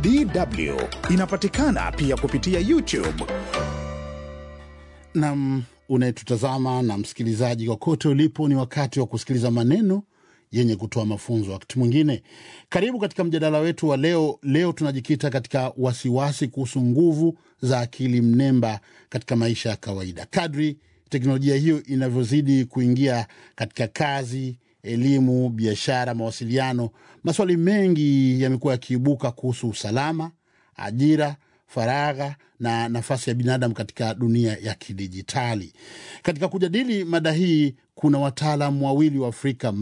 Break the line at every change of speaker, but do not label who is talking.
DW inapatikana pia kupitia YouTube.
Nam unayetutazama na msikilizaji, kokote ulipo, ni wakati wa kusikiliza maneno yenye kutoa mafunzo. Wakati mwingine, karibu katika mjadala wetu wa leo. Leo tunajikita katika wasiwasi kuhusu nguvu za akili mnemba katika maisha ya kawaida. Kadri teknolojia hiyo inavyozidi kuingia katika kazi, elimu, biashara, mawasiliano, maswali mengi yamekuwa yakiibuka kuhusu usalama, ajira faragha na nafasi ya binadamu katika dunia ya kidijitali. Katika kujadili mada hii, kuna wataalam wawili wa Afrika